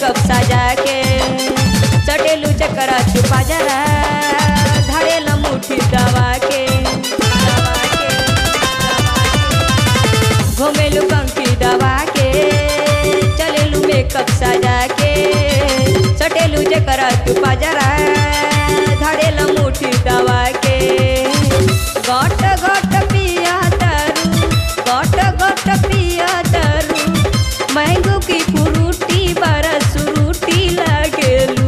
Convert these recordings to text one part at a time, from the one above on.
Makeup सजा के चटेलू चकरा छुपा जरा धरेल मुठी दवा के दवा के, दवा के। घुमेलू पंखी दबा के चलेलू मेकअप सजा के चटेलू जकरा छुपा जरा धरेल मुठी दवा के गट गट पिया तरु गट गट पिया तरु मैंगो की फ्रूटी बरस रूटी लगेलू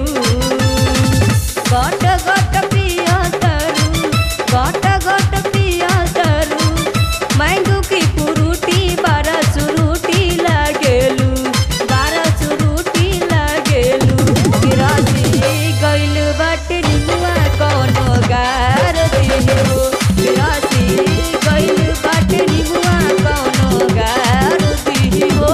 गट गट पिया तरु गट गट पिया तरु मैंगो की फ्रूटी बरस रूटी लगेलू बरस रूटी लगेलू गिरासी गइल बाटे निमुआ कोनो गार दिहो गिरासी गइल बाटे निमुआ कोनो गार दिहो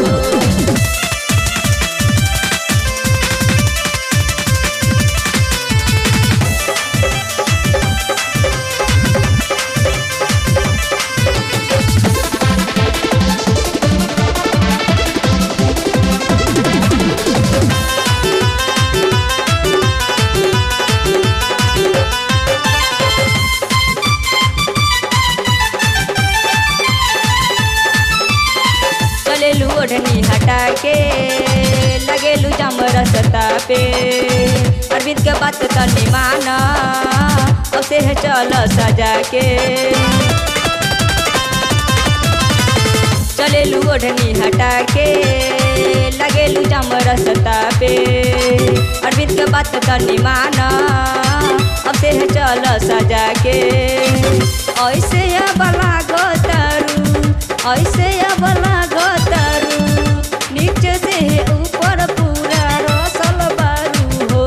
चलेलू ओढ़नी हटा के लगेलू जम रसता पे अरविंद के बात तनी माना उसे है चल सजा के चलेलू ओढ़नी हटा के लगेलू जम रसता पे अरविंद के बात तनी माना अब से है चल सजा के ऐसे अब लागो तारू ऐसे अब लागो तारू नीचे से ऊपर पूरा रसल बारू हो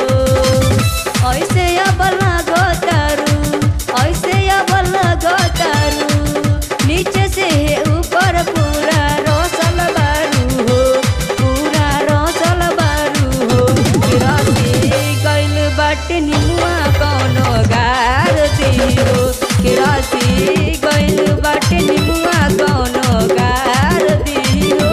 ऐसे अब लागो तारू ऐसे अब लागो तारू नीचे से ऊपर पूरा रसल बारू हो पूरा रसल बारू हो गिरसी गइल बाटे निमुआ कौनो गार दिहो गिरसी गइल बाटे निमुआ कौनो गार दिहो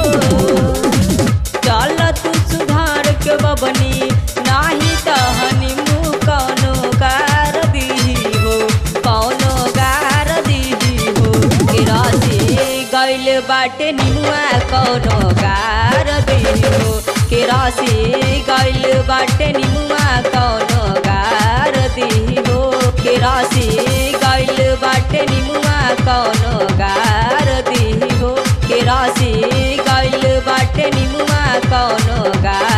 चल तू सुधार के बबनी नाही त हनीमू कौनो गार दीही हो कौनो गार दीही हो गिरासी गइल बाटे निमुआ कौनो गार दीही हो गिरासी गइल बाटे निमुआ कौनो गार दीही हो गिरासी गइल बाटे निमुआ कौनो गार दीही हो गिरासी गइल बाटे निमुआ कौनो गार